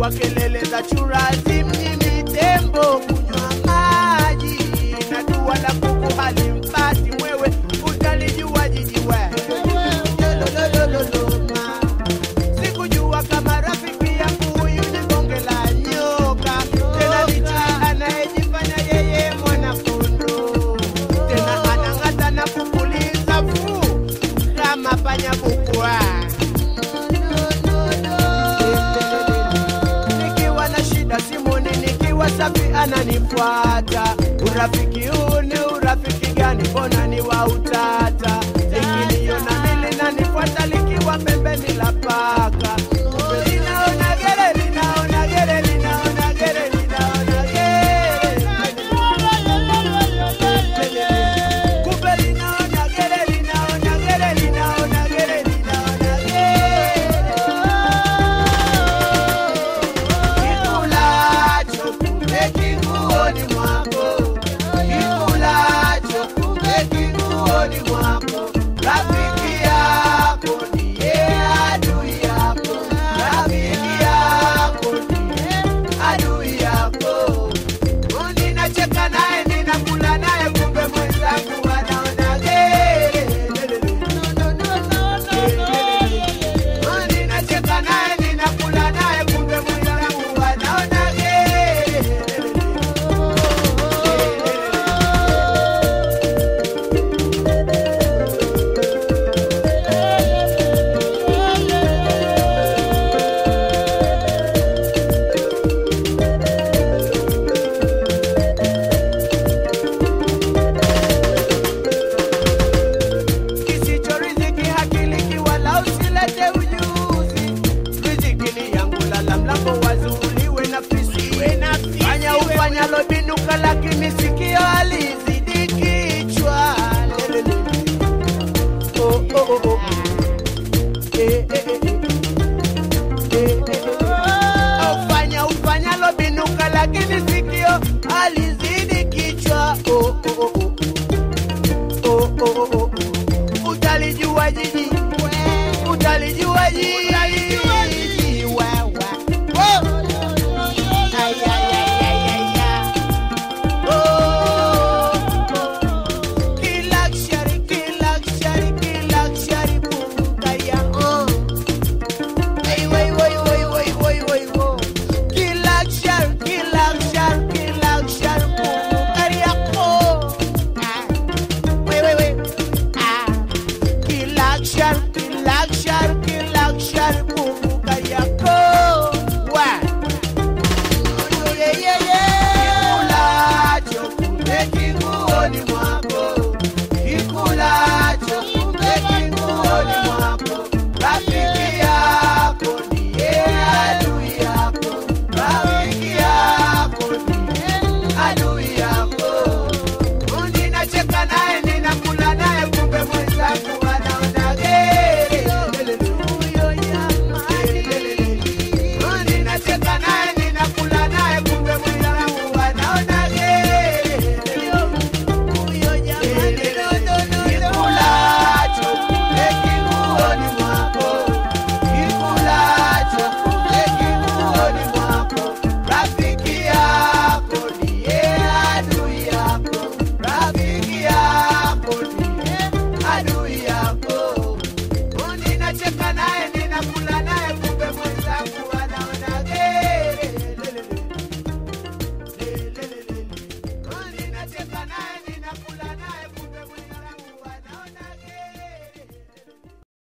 kwa kelele za churazi mjini tembo kunywa maji na dua la kuku halimpati mwewe utalijua jiji we Lololololoma. sikujua kama rafiki yangu huyu ni bonge la nyoka tena licha anayejifanya yeye mwanakondo tena anang'ata na kupuliza fuu kama panya bukwa nikiwa na shida simuni nikiwa safi ananifuata urafiki huu ni urafiki gani mbona ni wa utata likiniona mili nanifuata likiwa pembeni la paka